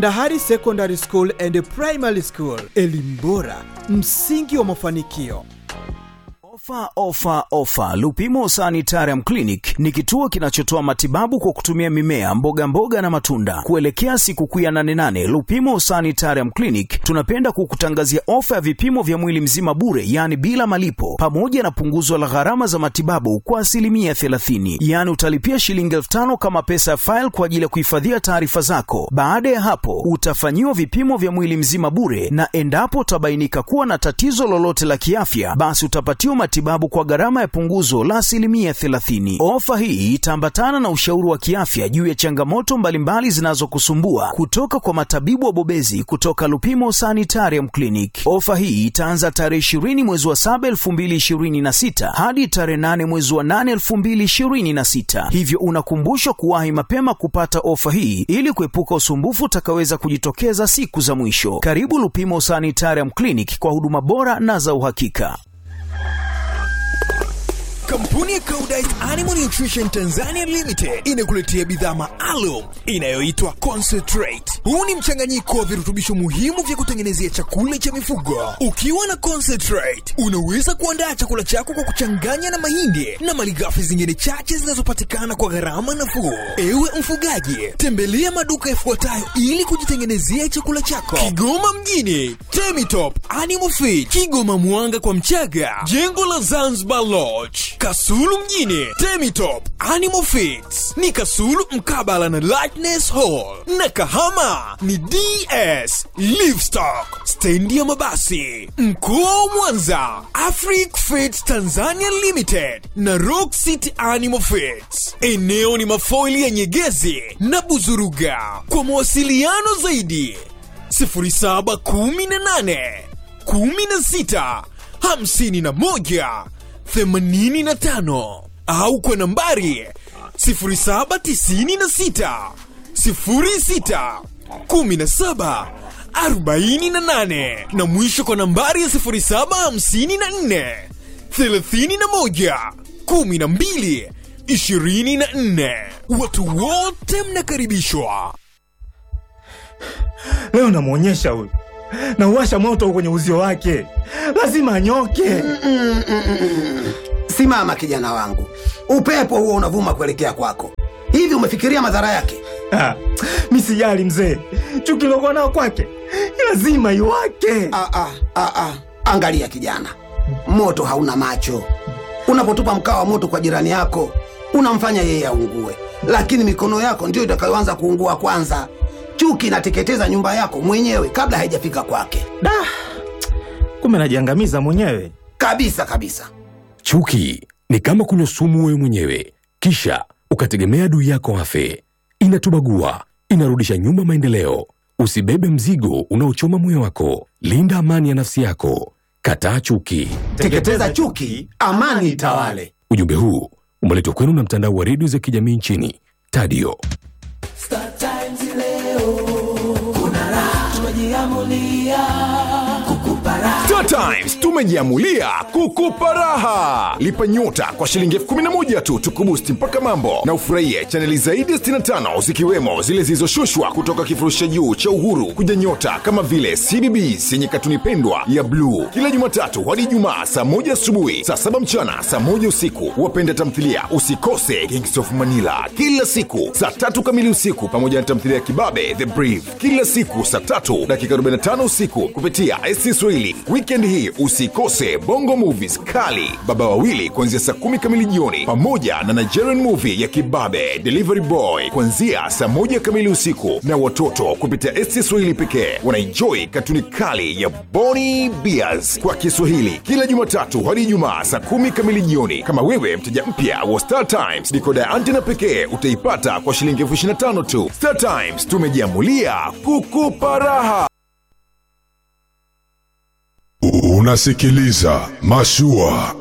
Dahari Secondary School and Primary School, elimu bora, msingi wa mafanikio. Ofa, ofa, ofa! Lupimo Sanitarium Clinic ni kituo kinachotoa matibabu kwa kutumia mimea, mboga mboga na matunda. Kuelekea sikukuu ya 88 Lupimo Sanitarium Clinic tunapenda kukutangazia ofa ya vipimo vya mwili mzima bure, yaani bila malipo, pamoja na punguzo la gharama za matibabu kwa asilimia 30, yaani utalipia shilingi elfu tano kama pesa ya faili kwa ajili ya kuhifadhia taarifa zako. Baada ya hapo, utafanyiwa vipimo vya mwili mzima bure, na endapo utabainika kuwa na tatizo lolote la kiafya, basi utapatiwa matibabu kwa gharama ya punguzo la asilimia 30. Ofa hii itaambatana na ushauri wa kiafya juu ya changamoto mbalimbali zinazokusumbua kutoka kwa matabibu wabobezi kutoka Lupimo Sanitarium Clinic. Ofa hii itaanza tarehe 20 mwezi wa 7 2026 hadi tarehe 8 mwezi wa 8 2026, hivyo unakumbushwa kuwahi mapema kupata ofa hii ili kuepuka usumbufu utakaweza kujitokeza siku za mwisho. Karibu Lupimo Sanitarium Clinic kwa huduma bora na za uhakika. Kampuni ya Koudijt Animal Nutrition Tanzania Limited inakuletea bidhaa maalum inayoitwa Concentrate. Huu ni mchanganyiko wa virutubisho muhimu vya kutengenezea chakula cha mifugo. Ukiwa na Concentrate, unaweza kuandaa chakula chako kwa kuchanganya na mahindi na malighafi zingine chache zinazopatikana kwa gharama nafuu. Ewe mfugaji, tembelea maduka yafuatayo ili kujitengenezea chakula chako: Kigoma mjini, Temitop Animal Feed, Kigoma Mwanga kwa Mchaga, jengo la Zanzibar Lodge, Kasulu mjini, Temitop Animal Feeds ni Kasulu mkabala na Lightness Hall, na Kahama ni DS Livestock, stendi ya mabasi. Mkoa wa Mwanza, Afric Feeds Tanzania Limited na Rock City Animal Feeds. Eneo ni mafoili ya Nyegezi na Buzuruga. Kwa mawasiliano zaidi 0718 16 51 85 au kwa nambari 0796 06 17 48 na mwisho kwa nambari ya 0754 31 12 24. Watu wote mnakaribishwa. Leo namwonyesha huyu, nauwasha moto kwenye uzio wake, lazima anyoke. Simama kijana wangu, upepo huo unavuma kuelekea kwako. Hivi umefikiria madhara yake? Ah, mi sijali mzee, chuki lokuwa nao kwake lazima iwake. Ah, ah, ah, ah. Angalia kijana, moto hauna macho. Unapotupa mkaa wa moto kwa jirani yako, unamfanya yeye aungue, lakini mikono yako ndiyo itakayoanza kuungua kwanza. Chuki inateketeza nyumba yako mwenyewe kabla haijafika kwake, Da, kumbe najiangamiza mwenyewe. kabisa kabisa. Chuki ni kama kunywa sumu wewe mwenyewe, kisha ukategemea adui yako afe. Inatubagua, inarudisha nyuma maendeleo. Usibebe mzigo unaochoma moyo wako. Linda amani ya nafsi yako. Kataa chuki. Teketeza chuki, amani itawale. Ujumbe huu umeletwa kwenu na mtandao wa redio za kijamii nchini Tadio. Star Times leo kuna raha, tumejiamulia kukupa raha. Star Times tumejiamulia kukupa raha. Lipa nyota kwa shilingi elfu kumi na moja tu tukubusti mpaka mambo na ufurahie chaneli zaidi ya 65 zikiwemo zile zilizoshushwa kutoka kifurushi cha juu cha Uhuru kuja nyota kama vile CBBS yenye katuni pendwa ya bluu kila Jumatatu hadi Ijumaa saa moja asubuhi, saa saba mchana, saa moja usiku. Wapenda tamthilia usikose Kings of Manila kila siku saa tatu kamili usiku, pamoja na tamthilia ya Kibabe The Brief kila siku saa tatu dakika 45 usiku kupitia SC Swahili. Weekend hii usikose Bongo Movies kali Baba Wawili kuanzia saa kumi kamili jioni, pamoja na Nigerian movie ya Kibabe Delivery Boy kuanzia saa moja kamili usiku, na watoto kupitia SC Swahili pekee wanaenjoy katuni kali ya Boni Bears kwa Kiswahili kila Jumatatu hadi Ijumaa saa kumi kamili jioni. Kama wewe mteja mpya wa Star Times, dikoda ya antena pekee utaipata kwa shilingi elfu ishirini na tano tu. Star Times tumejiamulia kukupa raha. Unasikiliza Mashua.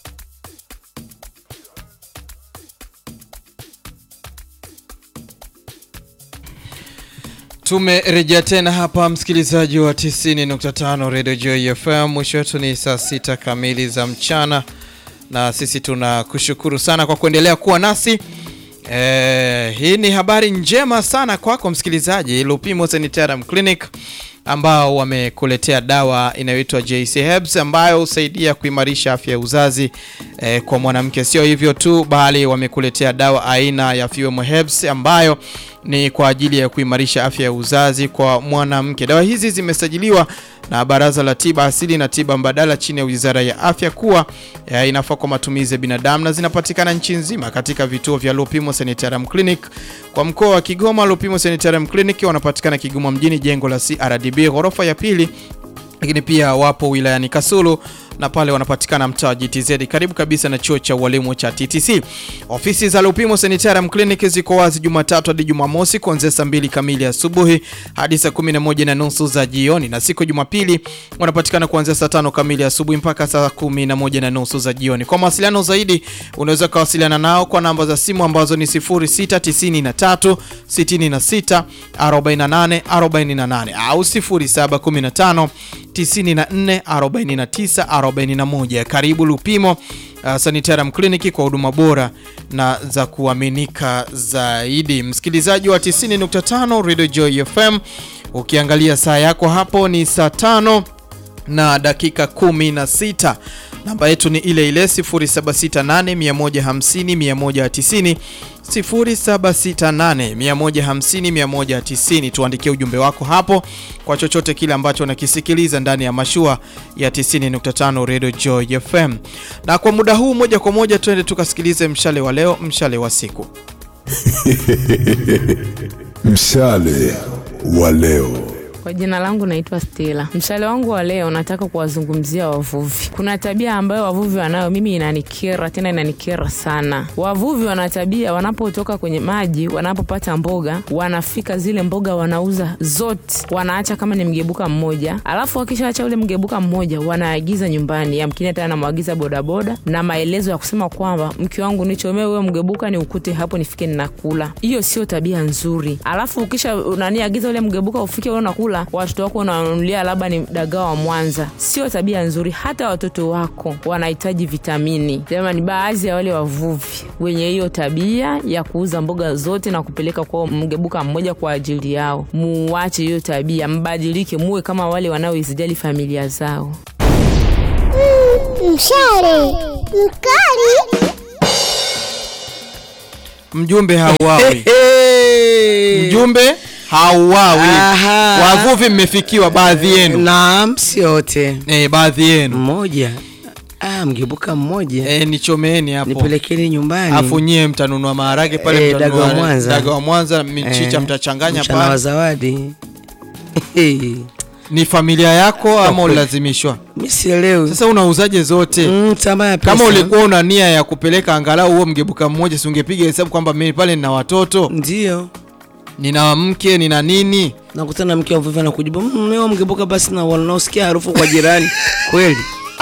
Tumerejea tena hapa msikilizaji wa 90.5 Radio Joy FM. Mwisho wetu ni saa sita kamili za mchana, na sisi tunakushukuru sana kwa kuendelea kuwa nasi Eh, hii ni habari njema sana kwako msikilizaji. Lupimo Sanitarium Clinic ambao wamekuletea dawa inayoitwa JC Herbs ambayo husaidia kuimarisha afya ya uzazi eh, kwa mwanamke. Sio hivyo tu, bali wamekuletea dawa aina ya Fuem Herbs ambayo ni kwa ajili ya kuimarisha afya ya uzazi kwa mwanamke. Dawa hizi zimesajiliwa na Baraza la Tiba Asili na Tiba Mbadala chini ya Wizara ya Afya kuwa eh, inafaa kwa matumizi ya binadamu na zinapatikana nchi nzima katika vituo vya Lupimo Sanitarium Clinic. Kwa mkoa wa Kigoma, Lupimo Sanitarium Clinic wanapatikana Kigoma mjini, jengo la CRDB ghorofa ya pili lakini pia wapo wilayani Kasulu na pale wanapatikana mtaa wa GTZ karibu kabisa na chuo cha ualimu cha TTC. Ofisi za Lupimo Sanitarium Clinic ziko wazi Jumatatu hadi Jumamosi kuanzia saa mbili kamili asubuhi hadi saa kumi na moja na nusu za jioni, na siku ya Jumapili wanapatikana kuanzia saa tano kamili asubuhi mpaka saa kumi na moja na nusu za jioni. Kwa mawasiliano zaidi unaweza ukawasiliana nao kwa namba za simu ambazo ni 0693 66 48 48 au 0715 94 49 41. Karibu Lupimo uh, Sanitarium Clinic kwa huduma bora na za kuaminika zaidi. Msikilizaji wa 90.5 Radio Joy FM, ukiangalia saa yako hapo ni saa tano na dakika 16. Namba yetu ni ile ile 0768 150 190 0768 150 190. Tuandikie ujumbe wako hapo kwa chochote kile ambacho unakisikiliza ndani ya mashua ya 90.5 Radio Joy FM. Na kwa muda huu moja kwa moja twende tukasikilize mshale wa leo, mshale wa siku. Mshale wa leo. Kwa jina langu naitwa Stella. Mshale wangu wa leo nataka kuwazungumzia wavuvi. Kuna tabia ambayo wavuvi wanayo, mimi inanikera, tena inanikera sana. Wavuvi wana tabia, wanapotoka kwenye maji, wanapopata mboga, wanafika zile mboga wanauza zote, wanaacha kama ni mgebuka mmoja, alafu wakishaacha ule mgebuka mmoja, wanaagiza nyumbani, yamkini hata anamwagiza bodaboda na maelezo ya kusema kwamba mke wangu nichomee huyo mgebuka ni ukute hapo nifike ninakula. Hiyo sio tabia nzuri. Alafu ukisha nani agiza ule mgebuka ufike wewe unakula watoto wako unawanunulia labda ni dagaa wa Mwanza, sio tabia nzuri. Hata watoto wako wanahitaji vitamini. Jamani, baadhi ya wale wavuvi wenye hiyo tabia ya kuuza mboga zote na kupeleka kwa mgebuka mmoja kwa ajili yao, muwache hiyo tabia, mbadilike, muwe kama wale wanaoizijali familia zao. Mshale mkali. Mjumbe hauawi. Mjumbe hauawi. Aha. Wavuvi mmefikiwa baadhi yenu. Naam, si wote. Eh, baadhi yenu. Mmoja. Ah, mgebuka mmoja. Eh, nichomeeni hapo. Nipelekeni nyumbani. Afu nyie mtanunua maharage pale Eh, mtanunua dagaa wa Mwanza. dagaa wa Mwanza, michicha Eh, mtachanganya mchana wa pale. zawadi. Ni familia yako ama ulazimishwa? Mimi sielewi. Sasa unauzaje zote? Mm, tamaa ya Kama pesa. ulikuwa una nia ya kupeleka angalau huo mgebuka mmoja, si ungepiga hesabu kwamba mimi pale nina watoto, Ndio. nina mke, nina nini? Nakutana na mke wa mvuvi anakujibu, "Mm, leo mgebuka basi na wanaosikia harufu kwa jirani." Kweli.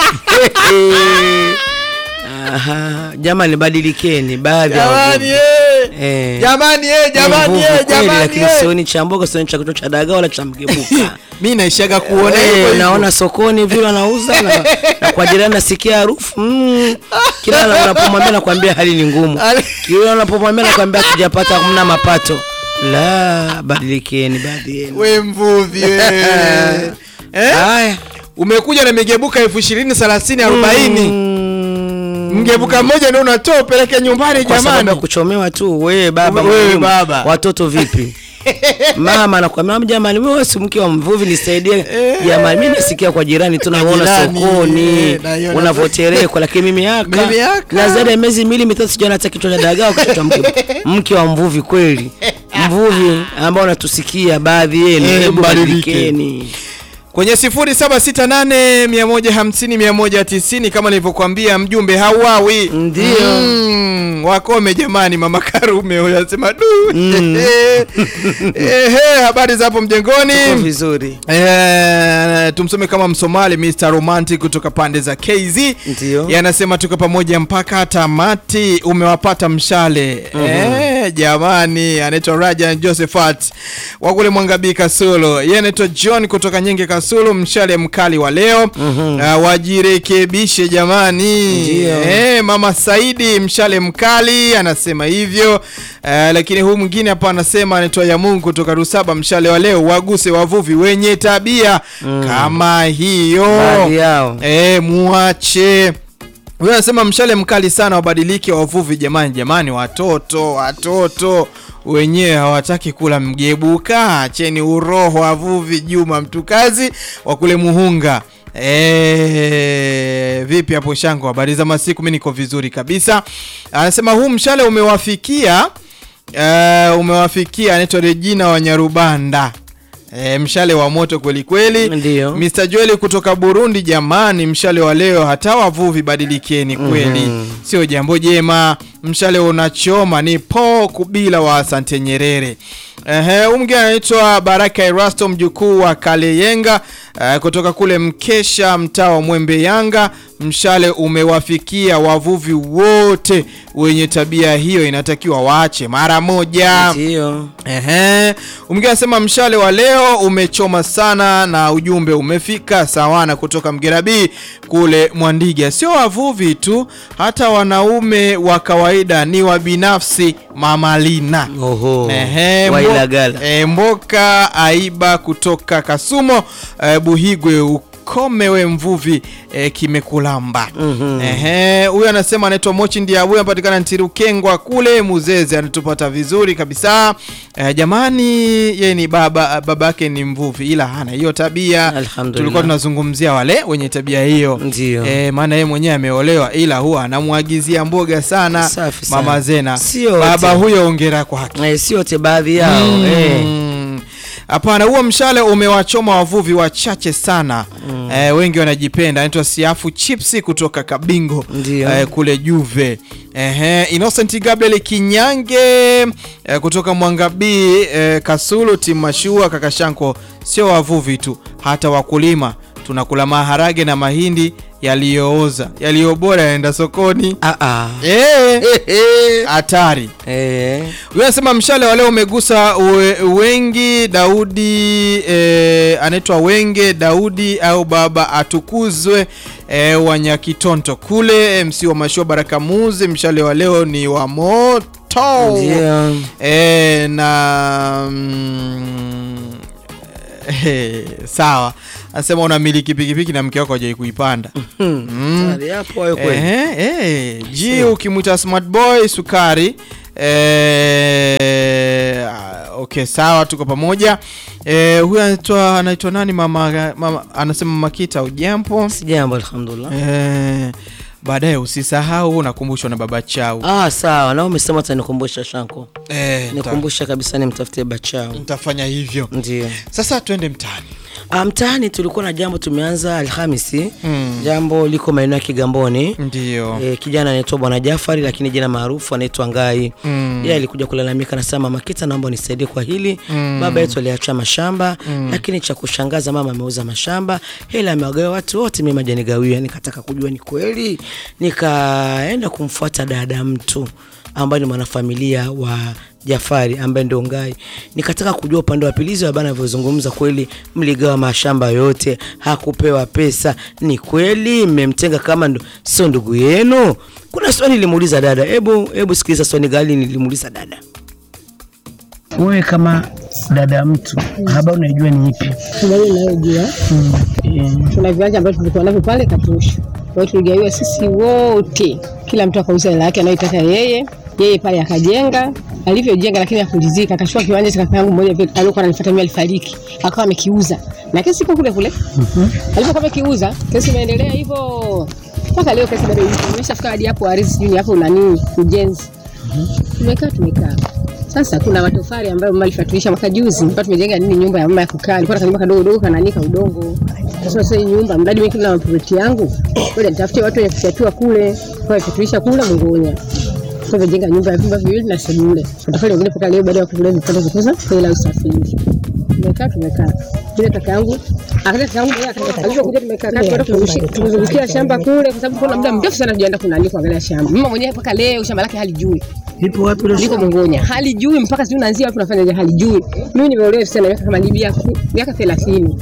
Aha, jamani badilikeni baadhi ya Jamani, wavuvi. eh. Eh. Jamani, eh, Ni jamani, mvuvi eh, kweli, jamani, lakini eh. sioni cha mboga, sioni cha kito cha dagaa wala cha mgebuka. Mimi naishaga kuona Eh, hivyo hivyo. naona sokoni vile wanauza na, na kwa jirani nasikia harufu mm. Kila na- unapomwambia nakwambia hali ni ngumu, kila unapomwambia nakwambia tujapata hamna mapato. La, badilikeni baadhi yenu. We mvuvi wewe. Eh? Haya. Umekuja na migebuka elfu ishirini thelathini arobaini mgebuka mmoja ndio unatoa upeleke nyumbani Kwa sababu ya jamani. kuchomewa tu, wewe baba, Wewe mwalimu, baba. watoto vipi? Mama anakwambia jamani, wewe si mke wa mvuvi, nisaidie jamani. Mimi nasikia kwa jirani tu naona jirani, sokoni eh, naiona. unavyotereka, lakini mimi haka Mimi haka. na zaidi ya miezi miwili mitatu sijaona hata kichwa cha dagaa au kichwa cha mke, mke wa mvuvi kweli. Mvuvi ambao unatusikia baadhi yenu, Eh, hebu mbadilike. badilikeni. kwenye 0768 150 190 kama nilivyokuambia mjumbe hauawi Ndio. mm, wakome jamani mama karume huyo anasema du ehe habari za hapo mjengoni Tuko vizuri. Eh, tumsome kama msomali Mr. Romantic kutoka pande za KZ Ndio. yanasema tuko pamoja mpaka tamati umewapata mshale eh, jamani anaitwa Rajan Josephat wa kule Mwangabii Kasulu yeye anaitwa John kutoka Nyenge Kasulu Kasulu, mshale mkali wa leo uh, wajirekebishe jamani. Ndio. Eh, mama Saidi mshale mkali anasema hivyo. Uh, lakini huu mwingine hapa anasema anaitwa ya Mungu kutoka Rusaba, mshale wa leo waguse wavuvi wenye tabia kama hiyo. Baadhi yao. Eh, muache huyo anasema mshale mkali sana, wabadilike wavuvi jamani, jamani, watoto watoto wenyewe hawataki kula mgebuka, acheni uroho wavuvi. Juma Mtukazi wa kule Muhunga. E, vipi hapo Shango, habari za masiku? Mi niko vizuri kabisa. Anasema huu mshale umewafikia uh, umewafikia, anaitwa Regina wa Nyarubanda. E, mshale wa moto kweli kweli. Ndio. Mr. Joel kutoka Burundi, jamani, mshale wa leo hata wavuvi badilikeni kweli, Mhm. sio jambo jema. Mshale unachoma ni po kubila wa Asante Nyerere. Ehe, huyu mwingine anaitwa Baraka Erasto mjukuu wa Kaleyenga eh, kutoka kule Mkesha mtaa wa Mwembe Yanga. Mshale umewafikia wavuvi wote wenye tabia hiyo, inatakiwa waache mara moja. Ndio. Ehe, mwingine anasema mshale wa leo umechoma sana na ujumbe umefika sawana kutoka Mgerabii kule Mwandiga. Sio wavuvi tu, hata wanaume wa kawaida ni wa binafsi. Mama Lina Oho. Ehe, mbo- Wailagala. e, Mboka Aiba kutoka Kasumo e, Buhigwe ukome we mvuvi e, kimekulamba. Ehe, huyu anasema anaitwa Mochi Ndiabu anapatikana Ntirukengwa kule Muzeze, anatupata vizuri kabisa. E, jamani, yeye ni baba baba yake ni mvuvi ila hana hiyo tabia. Alhamdulillah. Tulikuwa tunazungumzia wale wenye tabia hiyo. Ndio. E, maana yeye mwenyewe ameolewa ila huwa anamwagizia mboga sana Safi sana. Mama Zena. Sio Baba wote. huyo ongera kwake. Eh, si wote baadhi yao. Mm. Eh. Hapana, huo mshale umewachoma wavuvi wachache sana eh, wengi wanajipenda. Anaitwa Siafu Chipsi kutoka Kabingo Ndio. eh, kule Juve. Ehe, Innocent Gabriel Kinyange eh, kutoka Mwangabii eh, Kasulu Timashua Kakashanko. Sio wavuvi tu, hata wakulima tunakula maharage na mahindi yaliyooza, yaliyo bora yaenda sokoni. Ah ah. Eh, hatari. Eh. Huyu anasema mshale wa leo umegusa we, wengi Daudi e, anaitwa Wenge Daudi au baba atukuzwe e, wa Nyakitonto kule MC wa mashua Baraka Muzi. Mshale wa leo ni wa moto Ndio. e, na mm, e, sawa. Anasema unamiliki pikipiki na mke wako hajai kuipanda. Mm. Tayari hapo hayo kweli. Eh, eh, G ukimwita smart boy sukari eh, ah, okay sawa tuko pamoja eh, huyu anaitwa anaitwa nani mama, mama anasema makita ujampo Sijambo alhamdulillah. eh, baadaye usisahau nakumbushwa na baba chau Ah, sawa. Na umesema utanikumbusha Shanko. eh, nita- Nikumbusha kabisa nimtafutie bachao. nitafanya hivyo Ndio. sasa twende mtaani Ah, Mtaani tulikuwa na jambo tumeanza Alhamisi. Mm. Jambo liko maeneo ya Kigamboni. ndio E, kijana anaitwa Bwana Jafari lakini jina maarufu anaitwa Ngai. Mm. Yeye alikuja kulalamika anasema Mama Kita, naomba unisaidie kwa hili. Mm. Baba yetu aliacha mashamba Mm. lakini cha kushangaza mama ameuza mashamba, hela amewagawa watu wote, mimi majanigawia. Nikataka kujua ni kweli, nikaenda kumfuata dada mtu ambaye ni mwanafamilia wa Jafari ambaye ndio Ngai. Nikataka kujua upande wa pili hizo bana anavyozungumza, kweli mligawa mashamba yote, hakupewa pesa? Ni kweli mmemtenga kama ndo sio ndugu yenu? Kuna swali nilimuuliza dada, hebu hebu sikiliza swali gani nilimuuliza dada. Wewe kama dada mtu, habari unaijua ni ipi? Habari inayojua tuna viwanja ambavyo tulikuwa navyo pale Katosha. Kwa hiyo tuligawiwa sisi wote, kila mtu akauza hela yake anayotaka yeye. Yeye pale akajenga, alivyojenga lakini hakulizika, akachukua kiwanja cha kaka yangu mmoja vile alikuwa ananifuata mimi, alifariki akawa amekiuza, na kesi iko kule kule. Alipokuwa amekiuza, kesi imeendelea hivyo mpaka leo, kesi bado ipo, imeshafika hadi hapo ardhi, sijui hapo nani ujenzi. Tumekaa tumekaa sasa kuna matofali ambayo mama alifatulisha mwaka juzi, mpaka tumejenga nini nyumba ya mama ya kukaa. Ilikuwa na nyumba kadogo dogo kananika udongo. Sasa sasa hii nyumba mradi mimi kila maproperty yangu, ngoja nitafute watu wenye kufyatua kule. Kwa hiyo tulisha kule Mungonya. Kwa hivyo jenga nyumba ya vyumba viwili na sebule. Matofali mengine mpaka leo baada ya kukula vipande vikosa hela ya usafiri. Tumekaa tumekaa. Bila kaka yangu akaja kaka yangu alipokuja tumekaa kati kwenda kurushia tumezungukia shamba kule kwa sababu kuna muda mrefu sana tujaenda kunani kuangalia shamba. Mama mwenyewe mpaka leo shamba lake halijui. Lipo wapi ile Liko Mongonya. Halijui mpaka sijui naanzia wapi nafanyaje halijui. Mimi nimeolewa sana miaka kama ni miaka miaka 30.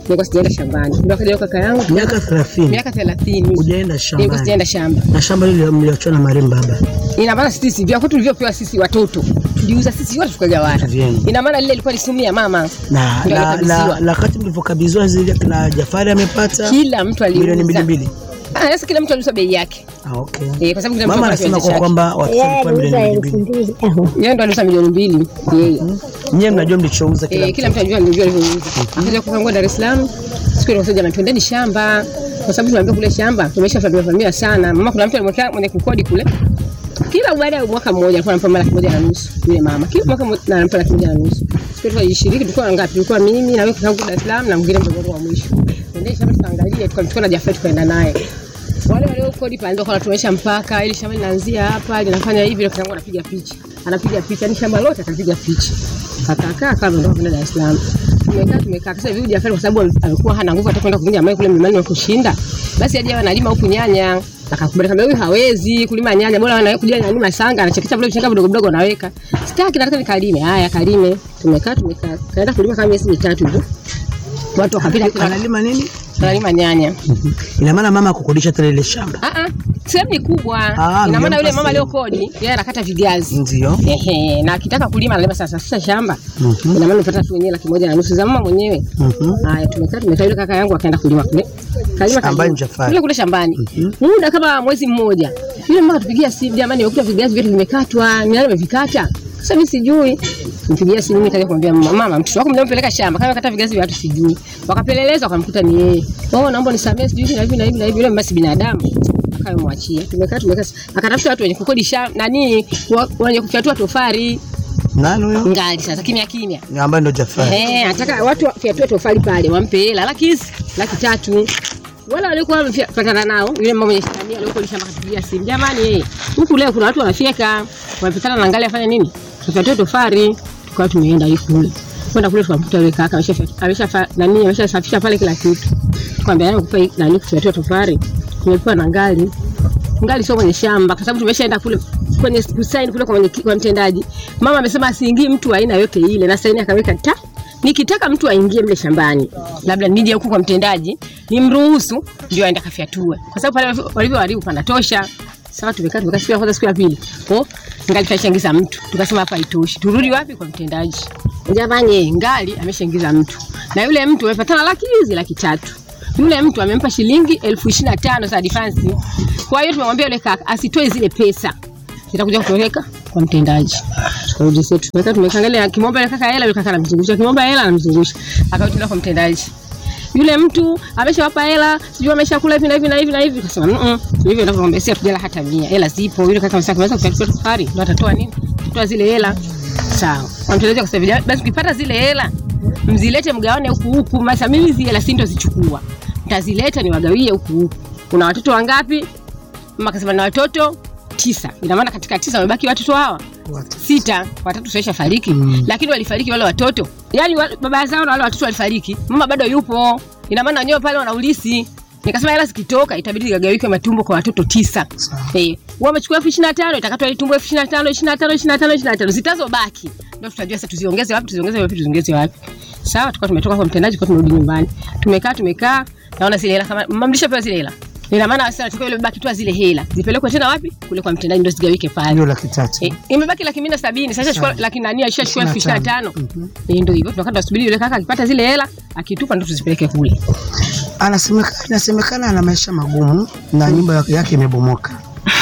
nilikuwa sijaenda shambani. Ndio akaja kaka yangu Miaka 30. miaka 30 Hujaenda shambani. nilikuwa sijaenda shamba. Na shamba lile mliachwa na marehemu baba. Ina maana sisi vya kwetu tulivyopewa sisi watoto tuliuza sisi wote tukagawana. Vyema. Ina maana lile ilikuwa ni sumu ya mama. Na Ndio la, alikabidhiwa. la, la wakati mlivyokabidhiwa zile na Jafari amepata Kila mtu aliuza. milioni mbili mbili. Ah, sasa kila mtu aliuza bei yake. Ah, okay. Eh, kwa sababu kila mtu Mama alikuwa na anasema kiwanja kwa chake. kwamba watoto walikuwa milioni mbili mbili. Yeye ndo aliuza milioni mbili yeye. Nyewe mnajua mlichouza kila Eh, kila mtu anajua ndio alivyouza. Akaja kukangua Dar es Salaam. Siku ile wasema twendeni shamba. Kwa sababu tunaambia kule shamba tumeshafahamia familia sana. Mama kuna mtu alimwekea mwenye kukodi kule. Kila baada ya mwaka mmoja alikuwa anampa mara laki moja na nusu yule mama. Kila mwaka mmoja anampa laki moja na nusu. Siku ile tulishiriki tulikuwa ngapi? Tulikuwa mimi na wewe kutoka Dar es Salaam na mwingine mdogo wangu wa mwisho. Twendeni shamba tukaangalie tukamchukua na Jafet tukaenda naye. Wale walio kodi pale ndio kwa tumeisha mpaka ili shamba linaanzia hapa linafanya hivi na kangu anapiga picha. Anapiga picha ni shamba lote akapiga picha. Akakaa kama ndio kwenda Dar es Salaam. Tumekaa tumekaa sasa hivi Jafari kwa sababu alikuwa hana nguvu hata kwenda kuvunja mawe kule mlimani wa kushinda. Basi aje analima huku nyanya. Akakubali kama huyu hawezi kulima nyanya, bora anaye kuja analima sanga, anachekesha vile vichanga vidogo vidogo anaweka. Sitaki nataka nikalime. Haya kalime. Tumekaa tumekaa. Kaenda kulima kama miezi mitatu hivyo. Watu wakapita kila analima nini? Analima nyanya. Ina maana mama kukodisha tele ile shamba. Ah ah. Sehemu ni kubwa. Ah, Ina maana mjampa yule mama sehemu. aliyokodi yeye anakata vigazi. Ndio. Ehe, na akitaka kulima analima sasa sasa shamba. Mhm. Ina maana unapata tu wenyewe laki moja na nusu za mama mwenyewe. Mhm. Haya, tumekaa tumekaa, yule kaka yangu akaenda kulima kule. Kalima Ambaye kalima. ni Jafari. Kule kule shambani. Muda kama mwezi mmoja. Yule mama tupigia simu, jamani, nimekuta vigazi vyetu vimekatwa, ni nani amevikata? Sasa mimi sijui. Nipigia simu mimi kaja kumwambia mama, mama, mtoto wako mnampeleka shamba, kama kata vigazi vya watu sijui. Wakapeleleza wakamkuta ni yeye. Oh, naomba nisamee sijui na hivi na hivi na hivi. Yule mama si binadamu. Akamwachia. Tumekaa tumekaa. Akatafuta watu wenye kukodi shamba nani wa- wenye kufyatua tofari. Nani huyo? Ngali sasa kimya kimya. Ambaye ndo Jafari. Eh, anataka watu wafyatue tofali pale wampe hela laki hizi laki tatu. Wala walikuwa wamepatana nao, yule mama mwenye shambani aliyekuwa shamba katupigia simu. Jamani eh, huku leo kuna watu wanafyeka, wamepatana na ngali afanya nini? Tufyatue tofali. Tukawa tumeenda hivi kule. Kwenda kule tukamkuta yule kaka ameshafya ameshafa nani ameshasafisha pale kila kitu. Kwambia yeye kupa nani kufyatua tofali. Tumepewa na ngali. Ngali sio mwenye shamba kwa sababu tumeshaenda kule kwenye kusaini kule kwa, mwenye, kwa mtendaji. Mama amesema asiingie mtu wa aina yote ile na saini akaweka ta nikitaka mtu aingie mle shambani, labda nije huku kwa mtendaji nimruhusu, ndio aende akafyatue, kwa sababu pale walivyoharibu panatosha. Sawa, tumekaa tumekaa, siku ya kwanza, siku ya pili, oh, ngali kashaingiza mtu, tukasema hapa haitoshi, turudi wapi? Kwa mtendaji. Jamani, ngali ameshaingiza mtu na yule mtu amepatana laki hizi laki tatu yule mtu amempa shilingi elfu ishirini na tano za advance. Kwa hiyo tumemwambia yule kaka asitoe zile pesa, zitakuja kutoweka kwa mtendaji. Tukarudi zetu, tumekaa tumekangalia, kimwomba yule kaka hela, yule kaka anamzungusha, kimwomba hela anamzungusha, akarudi tena kwa mtendaji. Yule mtu ameshawapa hela, sijui ameshakula hivi na hivi na hivi na hivi, kasema mm hivyo ndio kwamba si hatujala hata mia, hela zipo. Yule kaka amesema kimeweza kuchukua safari, ndio atatoa nini? Atatoa zile hela. Sawa, kwa mtendaji akasema basi ukipata zile hela mzilete mgawane huku huku. Masa mimi zile hela si ndo zichukua, mtazileta niwagawie huku huku. Una watoto wangapi? Mama akasema na watoto tisa. Ina maana katika tisa wamebaki watoto hawa sita, watatu saisha fariki mm. Lakini walifariki wale watoto, yaani wa, baba zao na wale watoto walifariki, mama bado yupo. Ina maana wenyewe pale wana ulisi. Nikasema hela zikitoka itabidi igawike matumbo kwa watoto tisa. Eh, wamechukua elfu ishirini na tano itakatwa ile tumbo elfu ishirini na tano ishirini na tano ishirini na tano ishirini na tano zitazobaki ndio tutajua sasa tuziongeze wapi tuziongeze wapi tuziongeze wapi. Sawa, tukawa tumetoka kwa mtendaji, kwa tumerudi nyumbani, tumekaa tumekaa, naona zile hela kama mama mlishapewa zile hela ina maana sasa tunataka ile baki tu zile hela zipelekwe tena wapi? Kule kwa mtendaji ndio zigawike pale. Hiyo laki tatu. Eh, imebaki laki mia na sabini sasa chukua laki nani alishachukua elfu ishirini na tano Mhm. Eh, ndio hivyo tunakaa tunasubiri yule kaka akipata zile hela akitupa ndio tuzipeleke kule. Anasemekana, inasemekana ana maisha magumu na nyumba yake imebomoka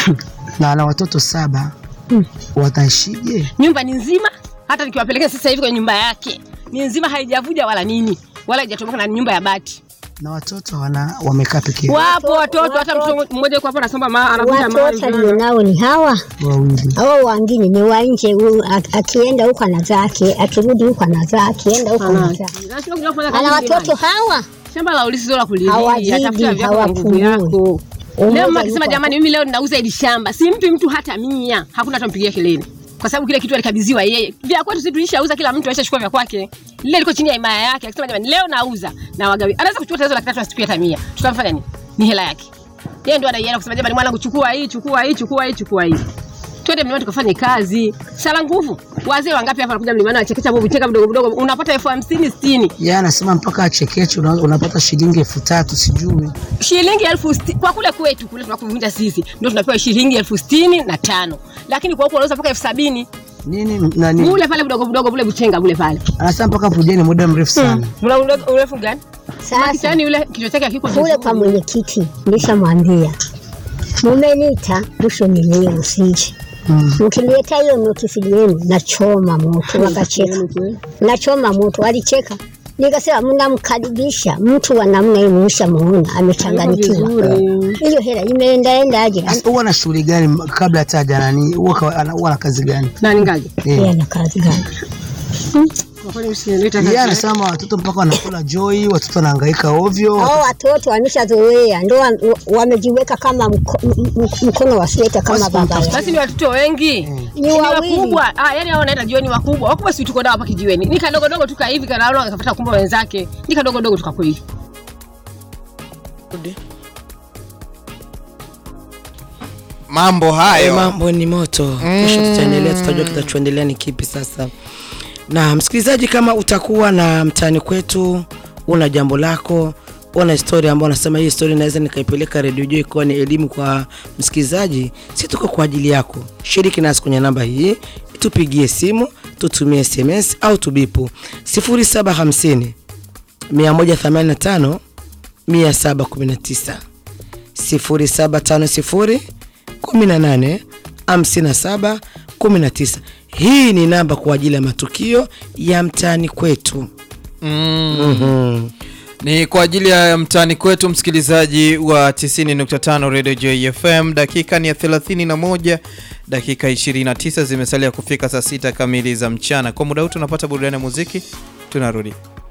na ana watoto saba. Wataishije? Nyumba ni nzima, hata nikiwapeleka sasa hivi kwenye nyumba yake ni nzima, haijavuja wala nini wala haijatoboka, na ni nyumba ya bati. Na watoto wana wamekaa peke yao Wapo watoto, hata mtoto mmoja yuko hapo anasoma ma anavuja Watoto alionao ni hawa wawili. hao wengine ni wa nje. huyu ak- Akienda huko ana zake, akirudi huko ana zake, akienda huko ana zake. Ana watoto hawa shamba la ulisi sio la kulilia, Hawazidi, tafuta vyako kwa nguvu hawapumui. yako. Umoja Leo mama yuko akisema hapo. jamani, mimi leo ninauza hili shamba, simpi mtu hata mia, hakuna atampigia kelele kwa sababu kile kitu alikabidhiwa yeye. Vya kwetu sisi tulishauza, kila mtu aishachukua vya kwake, lile liko chini ya himaya yake. Akisema jamani, leo nauza na wagawi, anaweza kuchukua tatizo laki tatu asitupie hata mia, tutamfanya nini? Ni hela yake yeye, ndio anaienda kusema jamani, mwanangu, chukua hii, chukua hii, chukua hii, chukua hii. twende mlimani tukafanye kazi. Sala nguvu. Wazee wangapi hapa wanakuja mlimani wanachekecha bobu cheka mdogo mdogo, unapata elfu hamsini sitini Yeye anasema mpaka achekeche una- unapata shilingi elfu tatu sijui. shilingi elfu sti- kwa kule kwetu kule tunakovinda sisi ndio tunapewa shilingi elfu sitini na tano lakini kwa huku wanauza mpaka elfu sabini Nini nani? bule pale budogo budogo bule buchenga bule pale Anasema mpaka pujeni muda mrefu sana. mna ule- urefu gani Sasa yule kichwa chake hakiko kule kwa mwenyekiti nishamwambia mumenita mwisho nilie msije mkileta hiyo notisi yenu nachoma moto, wakacheka. Nachoma moto, walicheka. Nikasema mnamkaribisha mtu wa namna hii, mlishamuona amechanganyikiwa. Hiyo hela imeendaendaje? Sasa huwa na shughuli gani m- kabla hata haja nani? Huwa kawa- ana- huwa na kazi gani? Nani ngaje? Yeye ana kazi gani? Yeye anasema watoto mpaka wanakula joy, watoto wanahangaika ovyo. Hao watoto wameshazoea, ndo wa- wamejiweka kama mko, m- m- mkono wa sweta kama baba yao. basi ni watoto wengi ni wawili. wakubwa ah, yani hao wanaenda jioni wakubwa wakubwa si tuko nao hapa kijiweni ni kadogodogo tuka hivi kanaona akapata kumbe wenzake ni kadogodogo tukako hivi mambo hayo Eh, mambo ni moto kesho tutaendelea tutajua kitachoendelea ni kipi sasa na msikilizaji kama utakuwa na mtaani kwetu una jambo lako una historia ambao unasema hii historia naweza nikaipeleka redio juu ikiwa ni elimu kwa msikilizaji si tuko kwa ajili yako shiriki nasi kwenye namba hii tupigie simu tutumie sms au tubipu 0750 185 719 0750 18 57 19 hii ni namba kwa ajili ya matukio ya mtaani kwetu Mm. Mhm. ni kwa ajili ya mtaani kwetu msikilizaji wa 90.5 Radio Joy FM. Dakika ni ya 31, dakika 29 zimesalia kufika saa sita kamili za mchana. Kwa muda huu tunapata burudani ya muziki, tunarudi.